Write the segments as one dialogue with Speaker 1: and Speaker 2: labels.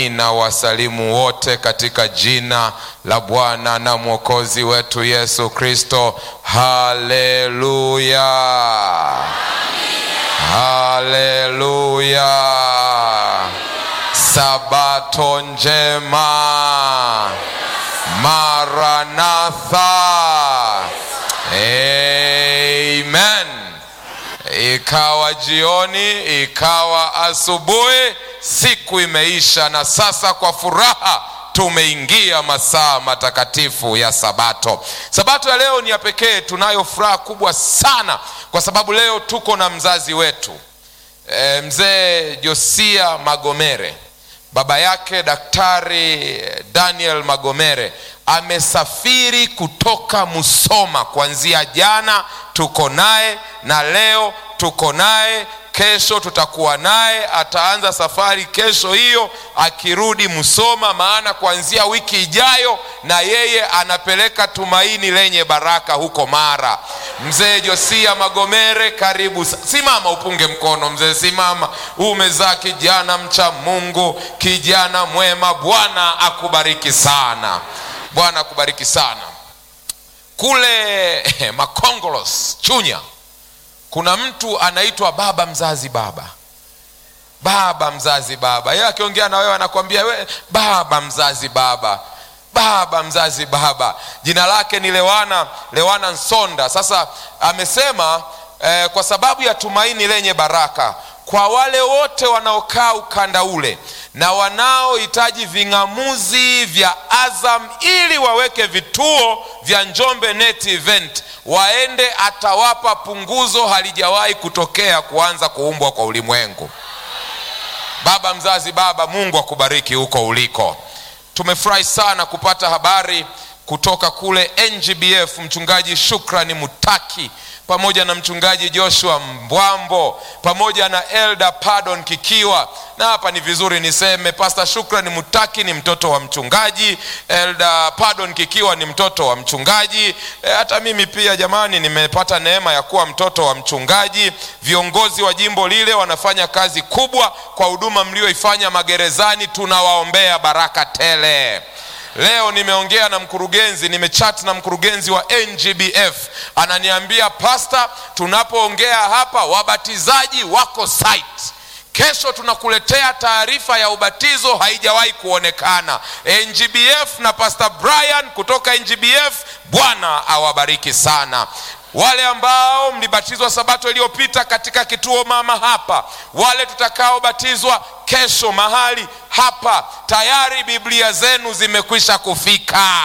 Speaker 1: ninawasalimu wote katika jina la Bwana na Mwokozi wetu Yesu Kristo. Haleluya, haleluya! Sabato njema, Maranatha, amen. Ikawa jioni, ikawa asubuhi, siku imeisha, na sasa kwa furaha tumeingia masaa matakatifu ya Sabato. Sabato ya leo ni ya pekee. Tunayo furaha kubwa sana kwa sababu leo tuko na mzazi wetu e, mzee Josia Magomere. Baba yake Daktari Daniel Magomere amesafiri kutoka Musoma kuanzia jana, tuko naye na leo tuko naye kesho tutakuwa naye. Ataanza safari kesho hiyo akirudi Musoma, maana kuanzia wiki ijayo na yeye anapeleka tumaini lenye baraka huko Mara. Mzee Josia Magomere, karibu. Simama upunge mkono mzee, simama. Umezaa kijana mcha Mungu, kijana mwema. Bwana akubariki sana, Bwana akubariki sana. Kule Makongolos Chunya kuna mtu anaitwa baba mzazi baba baba mzazi baba yeye akiongea na wewe anakwambia we baba mzazi baba baba mzazi baba jina lake ni lewana lewana nsonda sasa amesema eh, kwa sababu ya tumaini lenye baraka kwa wale wote wanaokaa ukanda ule na wanaohitaji ving'amuzi vya azam ili waweke vituo vya njombe net event waende atawapa punguzo halijawahi kutokea kuanza kuumbwa kwa ulimwengu baba mzazi baba mungu akubariki huko uliko tumefurahi sana kupata habari kutoka kule ngbf mchungaji shukrani mutaki pamoja na mchungaji joshua mbwambo pamoja na elda pardon kikiwa na hapa ni vizuri niseme pasta shukrani mutaki ni mtoto wa mchungaji elda pardon kikiwa ni mtoto wa mchungaji e, hata mimi pia jamani nimepata neema ya kuwa mtoto wa mchungaji viongozi wa jimbo lile wanafanya kazi kubwa kwa huduma mlioifanya magerezani tunawaombea baraka tele leo nimeongea na mkurugenzi nimechat na mkurugenzi wa ngbf ananiambia pasta tunapoongea hapa wabatizaji wako site kesho tunakuletea taarifa ya ubatizo haijawahi kuonekana ngbf na pastor brian kutoka ngbf bwana awabariki sana wale ambao mlibatizwa sabato iliyopita katika kituo mama hapa wale tutakaobatizwa kesho mahali hapa tayari biblia zenu zimekwisha kufika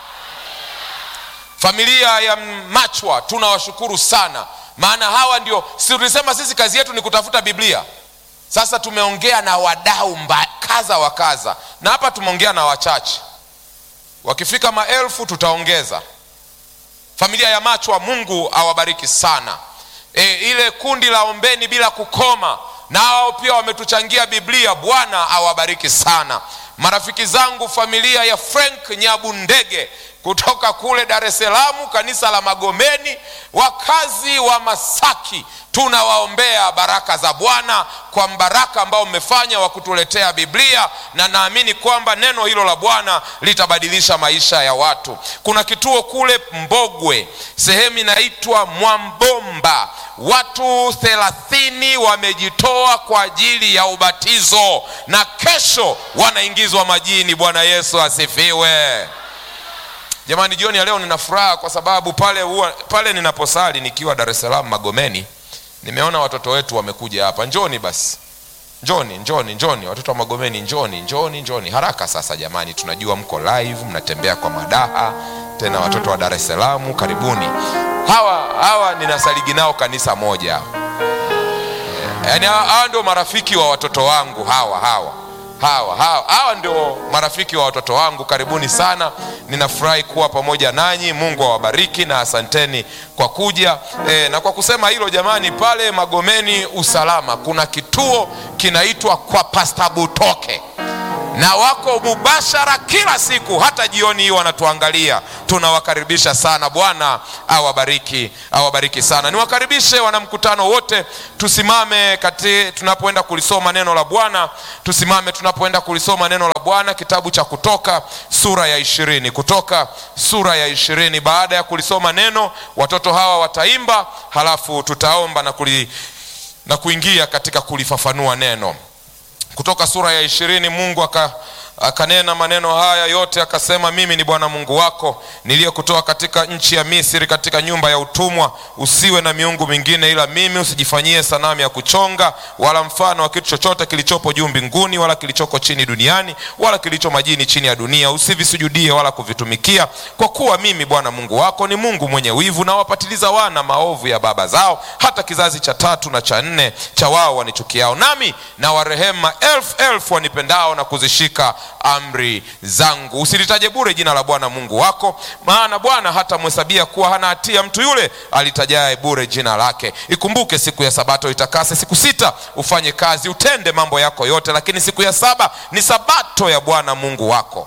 Speaker 1: familia ya machwa tunawashukuru sana maana hawa ndio si tulisema sisi kazi yetu ni kutafuta biblia sasa tumeongea na wadau kaza wa kaza na hapa tumeongea na wachache wakifika maelfu tutaongeza familia ya machwa mungu awabariki sana e, ile kundi la ombeni bila kukoma nao pia wametuchangia biblia bwana awabariki sana marafiki zangu familia ya frank nyabundege kutoka kule dar es salaam kanisa la magomeni wakazi wa masaki tunawaombea baraka za bwana kwa mbaraka ambao mmefanya wa kutuletea biblia na naamini kwamba neno hilo la bwana litabadilisha maisha ya watu kuna kituo kule mbogwe sehemu inaitwa mwambomba watu thelathini wamejitoa kwa ajili ya ubatizo na kesho wanaingizwa majini bwana yesu asifiwe jamani jioni ya leo nina furaha kwa sababu pale huwa, pale ninaposali nikiwa dar es salaam magomeni nimeona watoto wetu wamekuja hapa njoni basi njoni njoni njoni watoto wa magomeni njoni njoni njoni haraka sasa jamani tunajua mko live mnatembea kwa madaha tena watoto wa dar es salaam karibuni hawa hawa ninasaligi nao kanisa moja yaani hawa, hawa ndio marafiki wa watoto wangu hawa hawa hawa hawa hawa ndio marafiki wa watoto wangu karibuni sana ninafurahi kuwa pamoja nanyi mungu awabariki na asanteni kwa kuja e, na kwa kusema hilo jamani pale magomeni usalama kuna kituo kinaitwa kwa pasta butoke na wako mubashara kila siku, hata jioni hii wanatuangalia. Tunawakaribisha sana. Bwana awabariki, awabariki sana. Niwakaribishe wanamkutano wote, tusimame kati tunapoenda kulisoma neno la Bwana, tusimame tunapoenda kulisoma neno la Bwana, kitabu cha Kutoka sura ya ishirini. Kutoka sura ya ishirini. Baada ya kulisoma neno, watoto hawa wataimba, halafu tutaomba na, kuli, na kuingia katika kulifafanua neno. Kutoka sura ya ishirini. Mungu aka akanena maneno haya yote akasema, mimi ni Bwana Mungu wako niliyekutoa katika nchi ya Misri, katika nyumba ya utumwa. Usiwe na miungu mingine ila mimi, usijifanyie sanamu ya kuchonga wala mfano wa kitu chochote kilichopo juu mbinguni wala kilichoko chini duniani wala kilicho majini chini ya dunia. Usivisujudie wala kuvitumikia, kwa kuwa mimi Bwana Mungu wako ni Mungu mwenye wivu, na wapatiliza wana maovu ya baba zao hata kizazi cha tatu na cha nne cha wao wanichukiao, nami na warehema elfu elfu wanipendao na kuzishika amri zangu. Usilitaje bure jina la Bwana Mungu wako, maana Bwana hatamhesabia kuwa hana hatia mtu yule alitajaye bure jina lake. Ikumbuke siku ya Sabato, itakase siku sita ufanye kazi, utende mambo yako yote, lakini siku ya saba ni Sabato ya Bwana Mungu wako.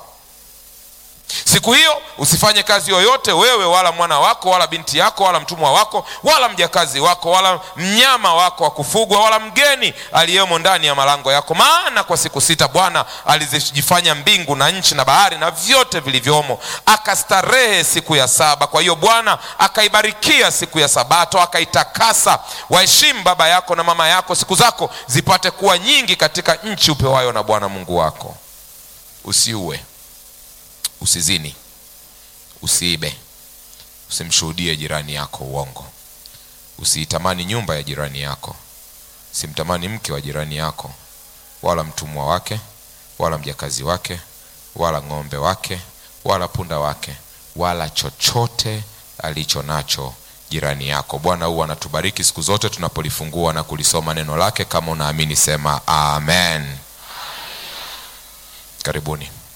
Speaker 1: Siku hiyo usifanye kazi yoyote, wewe wala mwana wako wala binti yako wala mtumwa wako wala mjakazi wako wala mnyama wako wa kufugwa wala mgeni aliyemo ndani ya malango yako. Maana kwa siku sita Bwana alizifanya mbingu na nchi na bahari na vyote vilivyomo, akastarehe siku ya saba. Kwa hiyo Bwana akaibarikia siku ya Sabato akaitakasa. Waheshimu baba yako na mama yako, siku zako zipate kuwa nyingi katika nchi upewayo na Bwana Mungu wako. Usiue, usizini, usiibe, usimshuhudie jirani yako uongo, usiitamani nyumba ya jirani yako, simtamani mke wa jirani yako, wala mtumwa wake, wala mjakazi wake, wala ng'ombe wake, wala punda wake, wala chochote alicho nacho jirani yako. Bwana huwa anatubariki siku zote tunapolifungua na kulisoma neno lake. Kama unaamini sema amen. Karibuni.